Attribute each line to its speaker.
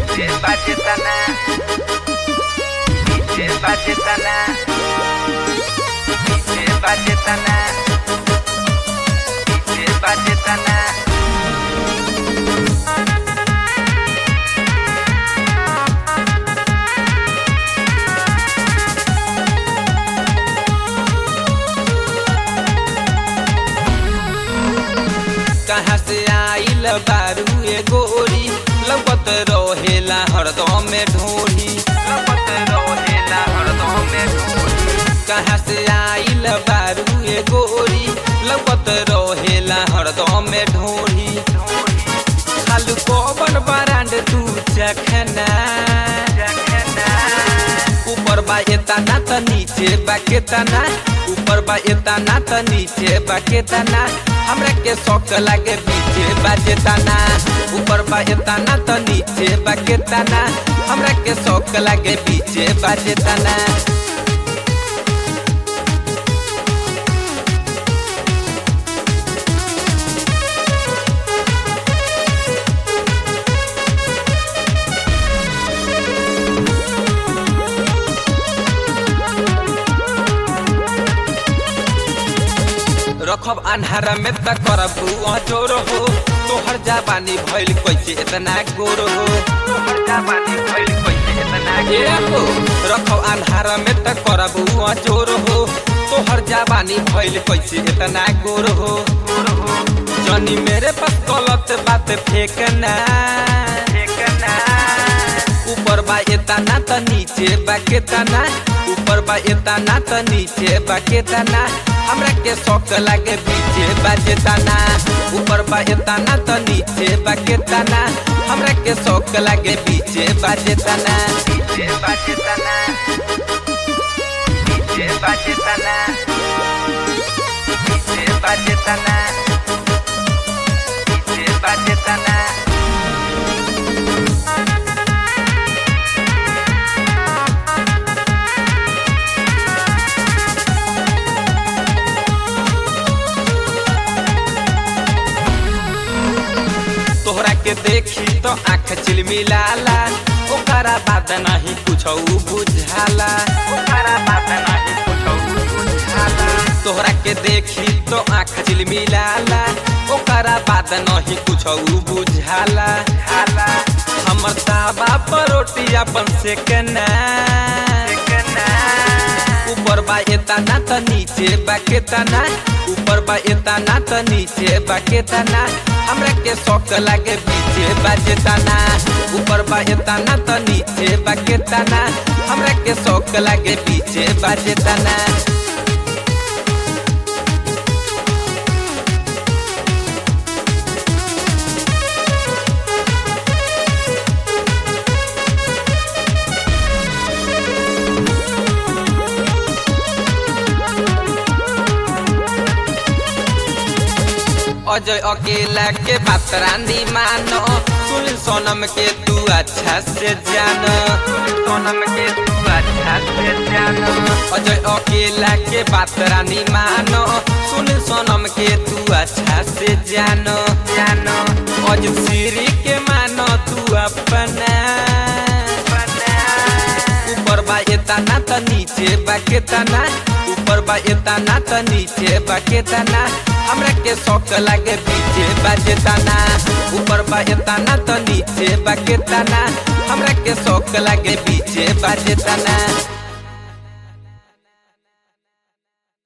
Speaker 1: DJ Bajetana DJ Bajetana DJ Bajetana DJ Bajetana
Speaker 2: कहाँ से आइल बारू ए गोरी लगत रहेला हरदम में ढोली
Speaker 1: लगत रहेला हरदम में ढोली
Speaker 2: कहाँ से आइल बारू ए गोरी लगत रहेला हरदम में ढोली खालू कोबन बरांड तू चखना
Speaker 1: जखना
Speaker 2: ऊपर बा एतना त नीचे बा केतना ऊपर बा एतना त नीचे बा केतना हमरा के शौक लागे पीछे बाजेताना ऊपर बा एतना त नीचे बा केतना हमरा के शौक लागे पीछे बाजेताना रखब अन्हारा में त करब अजोर हो तोहर जाबानी भइल कैसे इतना गोर हो
Speaker 1: तोहर जवानी भइल कैसे इतना
Speaker 2: ए हो रखब अन्हारा में त करब अजोर हो तोहर जाबानी भइल कैसे इतना गोर हो
Speaker 1: गोर हो
Speaker 2: जनी मेरे पास गलत बात फेंकना
Speaker 1: ठेकना
Speaker 2: ऊपर बा एतना त नीचे बा केतना ऊपर बा एतना त नीचे बा केतना हमरा के शौक लागे पीछे बाजेताना ऊपर बा एतना त नीचे बा केतना हमरा के शौक लागे पीछे बाजेताना
Speaker 1: DJ Bajetana DJ Bajetana DJ Bajetana DJ Bajetana
Speaker 2: तोहरा के देखी तो आँख चिलमिलाला ओकरा बात नहीं कुछ बुझाला
Speaker 1: ओकरा बात नाही कुछौ बुझाला
Speaker 2: तोहरा के देखी तो आँख चिलमिलाला ओकरा बात नहीं कुछ बुझाला
Speaker 1: हाला
Speaker 2: हमर ताबा पर रोटी अपन से केना
Speaker 1: ठेकना
Speaker 2: ऊपर बा एतना त नीचे बा केतना ऊपर बा एतना त नीचे बा केतना हमरा के शौक लागे पीछे बाजेताना ऊपर बा एतना त नीचे बा केतना हमरा के शौक लागे पीछे बाजेताना अजय अकेला के बात रानी मानो सुन सोनम के तू अच्छा से जान
Speaker 1: सोनम के तू अच्छा से जानो
Speaker 2: अजय अकेला के बात रानी मानो सुन सोनम के तू अच्छा से जानो
Speaker 1: जानो
Speaker 2: अज श्री के मानो तू अपना
Speaker 1: बना
Speaker 2: ऊपर बा एतना त नीचे बा केतना ऊपर बा एतना त नीचे बा केतना हमरा के शौक लागे पीछे बाजेताना ऊपर बा एतना त नीचे बा केतना हमरा के शौक लागे पीछे बाजेताना